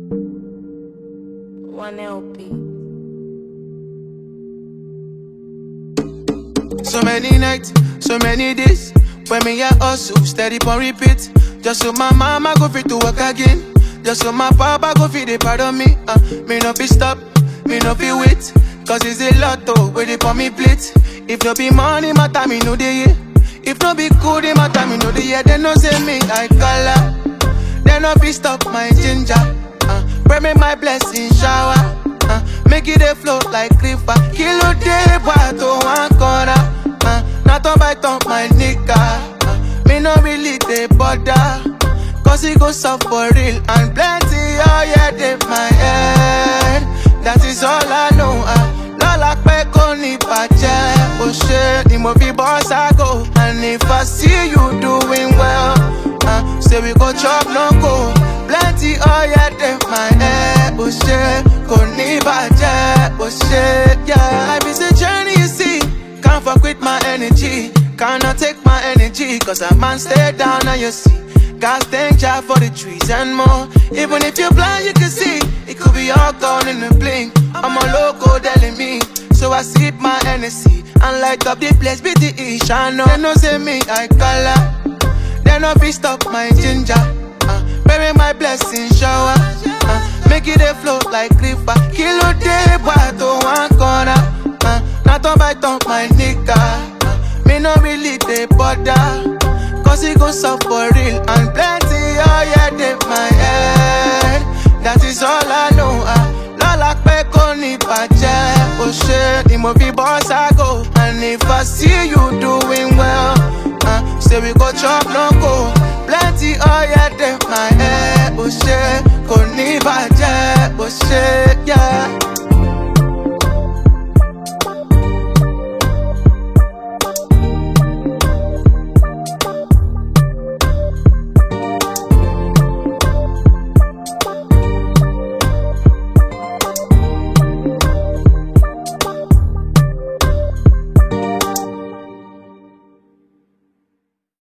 One LP. So many nights, so many days. When me a hustle, steady on repeat. Just so my mama go fit to work again. Just so my papa go fit they pardon me. Uh, me no be stop, me no be wait. Cause it's a lot to where they for me plate. If no be money, matter me no dey yeah. If no be cool, they matter me no dey yeah. They no say me I color. They no be stop my ginger. Uh, pray me my blessing shower. Uh, make it a flow like river. Kilo day, boy, to one corner. Uh, not on by top my nigga. Uh, me no really they bother. Cause it goes up for real and plenty. Oh yeah, they my head. That is all I know. Uh, Lola pe ko ni bàjẹ́. O ṣe ni mo fi boss I go. And if I see you doing well, uh, say we go chop no go. Plenty oh yeah, they my head. O ṣe kò ní bàjẹ́. O ṣe yeah. Life is a journey you see. Can't fuck with my energy. Cannot take my energy. Cause a man stay down and you see. God thank Jah for the trees and more. Even if you're blind, you can see. It could be all gone in a blink. I'm a loco telling me. So I sip my Hennessy and light up the place with the ish. I know. They no say me I color. They no be stop my ginger. Uh, bury my blessing shower. Uh, make it a flow like river. Kilo day, boy, to one corner. Uh, not on by top my nigga. Uh, me no really they bother. Cause it goes up for real and plenty. Oh yeah, they my head. That is all I know. Uh, Lola pe ko ni bàjẹ́. O ṣe ni mo fi boss I go. And if I see you doing well, uh, say we go chop no go. Plenty oh yeah, they my head. O ṣe kò ní bàjẹ́. O ṣe yeah.